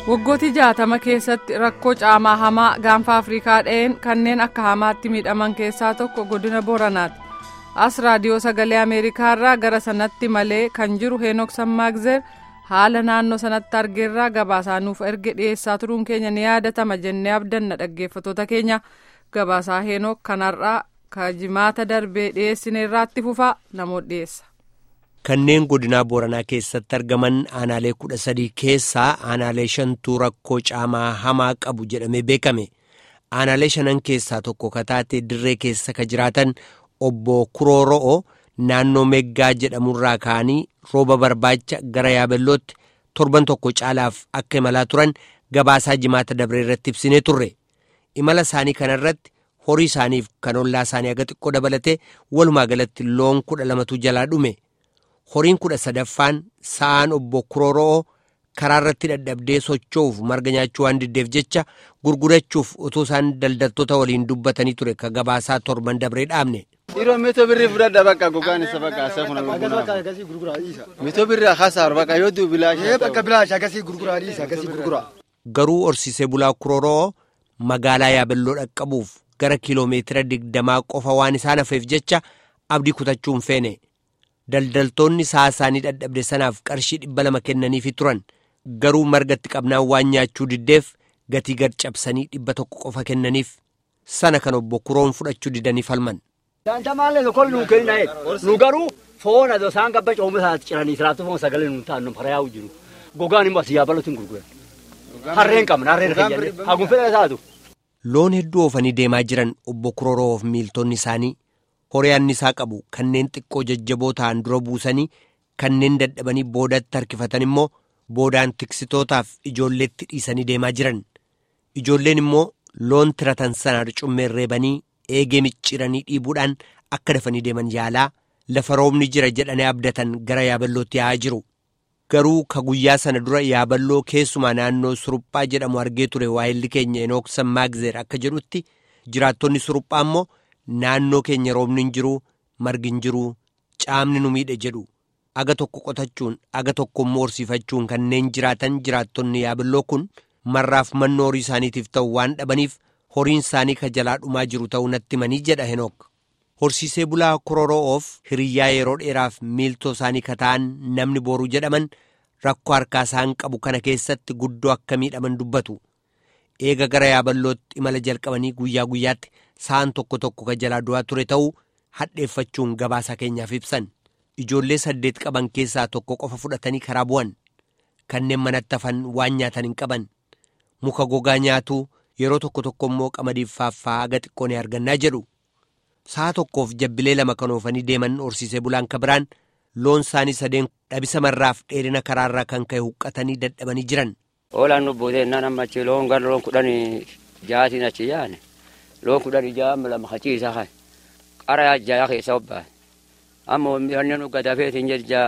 waggooti jaatama keessatti rakkoo caamaa hamaa gaanfa afrikaa dha'een kanneen akka hamaatti miidhaman keessaa tokko godina booranaati as raadiyoo sagalee ameerikaarraa gara sanatti malee kan jiru heenok sammaagzeer haala naannoo sanatti argeerraa gabaasaa nuuf erge dhiyeessaa turuun keenya ni yaadatama jennee abdanna dhaggeeffatoota keenya gabaasaa heenok kanarraa kajimaata darbee dhiyeessineerraatti fufaa namoota dhiyeessa. kanneen godinaa booranaa keessatti argaman aanaalee kudha sadii keessaa aanaalee shantuu rakkoo caamaa hamaa qabu jedhamee beekame aanaalee shanan keessaa tokko kataatee dirree keessa ka jiraatan obbo kurooro'o naannoo meggaa jedhamurraa ka'anii rooba barbaacha gara yaabellootti torban tokko caalaaf akka imalaa turan gabaasaa jimaata dabree irratti ibsinee turre imala isaanii kanarratti horii isaaniif kan ollaa isaanii aga xiqqoo dabalatee walumaa galatti loon kudha lamatu jalaa dhume. horiin kudha sadaffaan sa'aan obbo kurooro'oo karaa irratti dadhabdee socho'uuf marga nyaachuu waan diddeef jecha gurgurachuuf utuu isaan daldaltoota waliin dubbatanii ture ka gabaasaa torban dabree dhaabne. Dhiiroo mitoo birrii fudhadha bakka gogaan isa bakka asee kun gurguraa. Mitoo birrii akasaaru bakka yoo du'u bilaashaa. Bakka bilaashaa akkasii gurguraa dhiisa akkasii gurguraa. Garuu horsiisee bulaa kurooro'oo magaalaa yaabelloo dhaqqabuuf gara kiiloomeetira digdamaa qofa waan isaan hafeef jecha abdii kutachuun feene. daldaltoonni sa'a isaanii dadhabde sanaaf qarshii dhibba lama kennaniifi turan garuu margatti qabnaan waan nyaachuu diddeef gatii gad cabsanii dhibba tokko qofa kennaniif sana kan obbo kuroon fudhachuu didanii falman. Daantamaallee tokkoon nuu kenna nu garuu foon adoo isaan gabba cooma isaatti ciranii siraattu foon sagalee nu taa'an farayaa'u jiru gogaan immoo asii yaabalootti hin gurguran harreen qabna harreen fayyadee haguun fedha isaatu. Loon hedduu oofanii deemaa jiran obbo Kuroroof miiltonni isaanii. horii annisaa qabu kanneen xiqqoo jajjaboo ta'an dura buusanii kanneen dadhabanii boodatti harkifatan immoo boodaan tiksitootaaf ijoolleetti dhiisanii deemaa jiran ijoolleen immoo loon tiratan sana arcummeen reebanii eegee micciiranii dhiibuudhaan akka dafanii deeman yaalaa lafa roobni jira jedhanii abdatan gara yaaballootti yaa'aa jiru garuu ka guyyaa sana dura yaaballoo keessumaa naannoo suruphaa jedhamu argee ture waayilli keenya enook sammaagzeer akka jedhutti jiraattonni suruphaa immoo. naannoo keenya roobni hin jiru margi hin jiru caamni nu miidhe jedhu aga tokko qotachuun aga tokko immoo horsiifachuun kanneen jiraatan jiraattonni yaabelloo kun marraaf manno horii isaaniitiif ta'u waan dhabaniif horiin isaanii ka jalaa dhumaa jiru ta'uu natti manii jedha henook horsiisee bulaa kororoo'oof hiriyyaa yeroo dheeraaf miiltoo isaanii ka ta'an namni booruu jedhaman rakkoo harkaa isaan qabu kana keessatti guddoo akka miidhaman dubbatu. eega gara yaaballootti imala jalqabanii guyyaa guyyaatti sa'aan tokko tokko ka jalaa du'aa ture ta'uu hadheeffachuun gabaasa keenyaaf ibsan ijoollee saddeet qaban keessaa tokko qofa fudhatanii karaa bu'an kanneen manatti hafan waan nyaatan hin qaban muka gogaa nyaatuu yeroo tokko tokko immoo qamadiif faaffaa aga xiqqoo ni argannaa jedhu sa'a tokkoof jabbilee lama kan oofanii deeman horsiisee bulaan ka biraan loon isaanii sadeen dhabisa marraaf dheerina karaarraa kan ka'e huqqatanii dadhabanii jiran. Oolaan nu boodeenna nama achi loon gara loon kudhan jaatiin achi yaane loon kudhan jaa lama haciisa kan qara jaa keessa obbaan amma wanni nu gadafeetiin jedha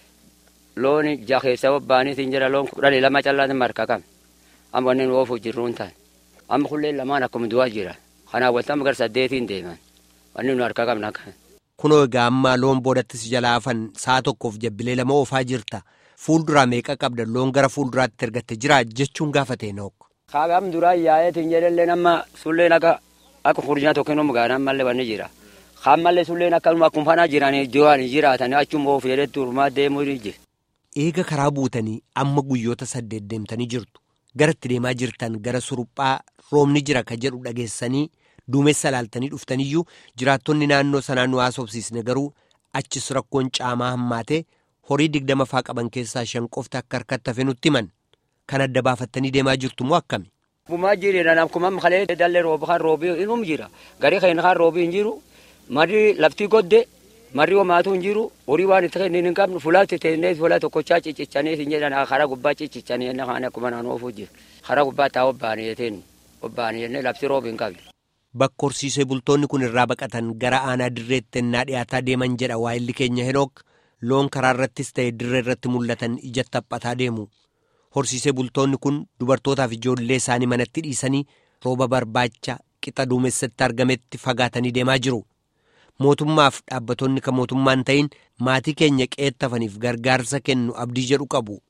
loon jaa keessa obbaaniitiin jedha loon kudhan lama callaatiin marka kam amma wanni nu oofu jirruun ta'an amma kulleen lamaan akkuma du'aa jira kanaaf waltama gara saddeetiin deeman wanni nu harka qabna kan. Kunoo egaa amma loon boodattis jalaa hafan sa'a tokkoof jabbilee lama oofaa jirta. Fuulduraa meeqa qabda loon gara fuulduraatti ergatte jira jechuun gaafate nook. Kaabam duraa yaa'eetiin jedhallee nama sulleen akka akka furdina tokko nama gaana ammallee wanni jira. Ammallee sulleen akkanuma akkuma fanaa jiranii jiran jiraatan achuma oofu jedhetti urmaa deemuu ni jira. Eega karaa buutanii amma guyyoota saddeet deemtanii jirtu. Garatti deemaa jirtan gara suruphaa roobni jira ka jedhu dhageessanii duumessa laaltanii dhuftaniyyuu jiraattonni naannoo sanaa nu haasofsiisne garuu achis rakkoon caamaa hammaatee. horii digdama faa qaban keessaa shan qofti akka harkatti hafe nutti himan kan adda baafattanii deemaa jirtu moo akkami. Gumaa jireedhaan akkuma kalee dallee rooba kan roobii inum jira garii kan kan roobii hin jiru marri laftii godde marri homaatu hin jiru horii waan itti kennin hin qabnu fulaatti teennee fulaa tokkochaa ciccichanee hin jedhan karaa gubbaa ciccichanee inni kan akkuma naan oofuu jira karaa gubbaa taa obbaanii jeteen obbaanii jennee lafti roobii hin qabne. Bakka horsiisee bultoonni kun irraa baqatan gara aanaa dirreetti ennaa dhiyaataa deeman jedha waayilli keenya henook. loon karaa irrattis ta'e dirree irratti mul'atan ija taphataa deemu horsiisee bultoonni kun dubartootaaf ijoollee isaanii manatti dhiisanii rooba barbaacha qixa duumessatti argametti fagaatanii deemaa jiru mootummaaf dhaabbatonni kan mootummaan ta'in maatii keenya qeettafaniif gargaarsa kennu abdii jedhu qabu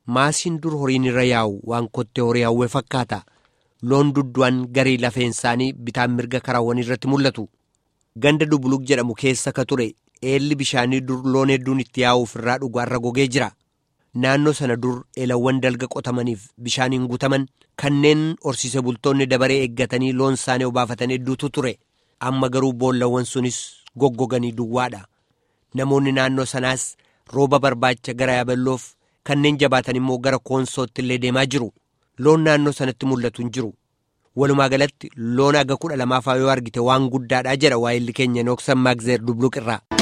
maasiin dur horiin irra yaa'u waan kottee horii hawwee fakkaata loon duddu'an garii lafeen isaanii bitaan mirga karaawwan irratti mul'atu ganda dubuluk jedhamu keessa ka ture eelli bishaanii dur loon hedduun itti yaa'uuf irraa dhugaarra gogee jira naannoo sana dur eelawwan dalga qotamaniif bishaaniin guutaman kanneen horsiise bultoonni dabaree eeggatanii loon isaanii obaafatan hedduutu ture amma garuu boollawwan sunis goggoganii duwwaadha namoonni naannoo sanaas rooba barbaacha gara yaaballoof kanneen jabaatan immoo gara koonsootti illee deemaa jiru loon naannoo sanatti mul'atu hin jiru walumaa galatti loon aga kudha lamaafaa yoo argite waan guddaadha jedha waa'illi keenya nooksan maagzeer dubluq irraa.